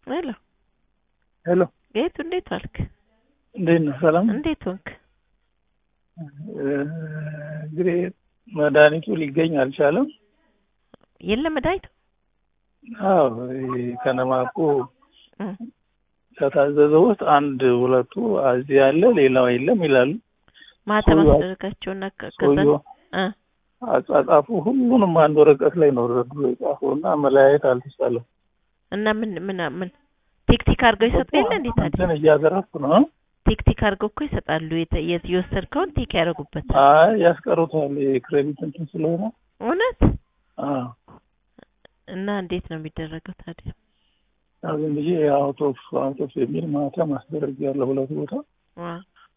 ሄሎ ሄሎ ጌቱ እንዴት ዋልክ? እንዴት ነህ? ሰላም እንዴት ሆንክ? እንግዲህ መድኃኒቱ ሊገኝ አልቻለም። የለም መድኃኒቱ አዎ ይሄ ከነማቁ እ ከታዘዘው ውስጥ አንድ ሁለቱ እዚህ ያለ ሌላው የለም ይላሉ። ማህተም ሰውዬው- አስደረጋቸውና ከ- ከዛ ሰውየው እ አጻጻፉ ሁሉንም አንድ ወረቀት ላይ ነው ረዱ የጻፈው እና መለያየት አልተቻለም። እና ምን ምን ምን ቴክቲክ አድርገው ይሰጡ የለ እንዴ ታዲያ እንትን እያደረግኩ ነው። ቴክቲክ አድርገው እኮ ይሰጣሉ። የተ- የት- የወሰድከውን ቲክ ያደርጉበታል። አይ ያስቀሩታል የክሬዲት እንትን ስለሆነ እውነት አዎ እና እንዴት ነው የሚደረገው ታዲያ? ያው ዝም ብዬ አውት ኦፍ አውት ኦፍ የሚል ማህተም አስደርግ ያለው ሁለት ቦታ ዋ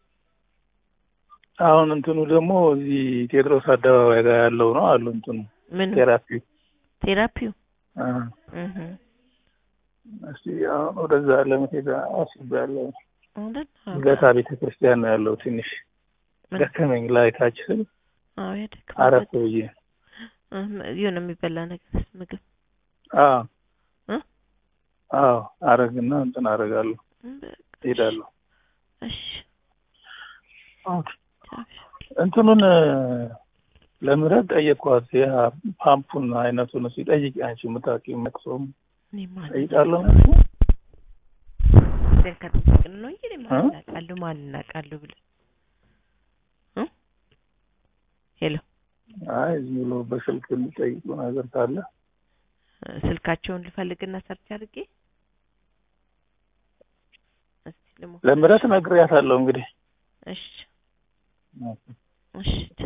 አሁን እንትኑ ደግሞ እዚህ ቴዎድሮስ አደባባይ ጋር ያለው ነው አሉ እንትኑ ምን ቴራፒ ቴራፒው አ እህ እስቲ አሁን ወደዛ ለመሄድ አስቤያለሁ። እውነት አዎ። ገታ ቤተ ክርስቲያን ነው ያለው። ትንሽ ምን ደከመኝ ላይ ታች ስል አዎ ያደክማል። አረፍ ብዬ እህ የሆነ የሚበላ ነገር ምግብ አዎ እ አዎ አረግና እንትን አረጋለሁ በቃ ሄዳለሁ። እሺ ቻው። እንትኑን ለምረት ጠየቅኳት። ያ ፓምፑን አይነቱን ሲጠይቅ አንቺ የምታውቂው መቅሶም እኔ ማን ጠይቃለሁ። ብለን ከጠየቅን ነው እንጂ እኔ ማን እ? እናውቃለሁ ማን እናውቃለሁ ብለን እ ሄሎ አይ ዝም ብሎ በስልክ የሚጠይቁ ነገር ካለ ስልካቸውን ልፈልግና ሰርች አድርጌ እስቲ ልሞክር። ለምረት ነግሬያታለሁ እንግዲህ እሺ እሺ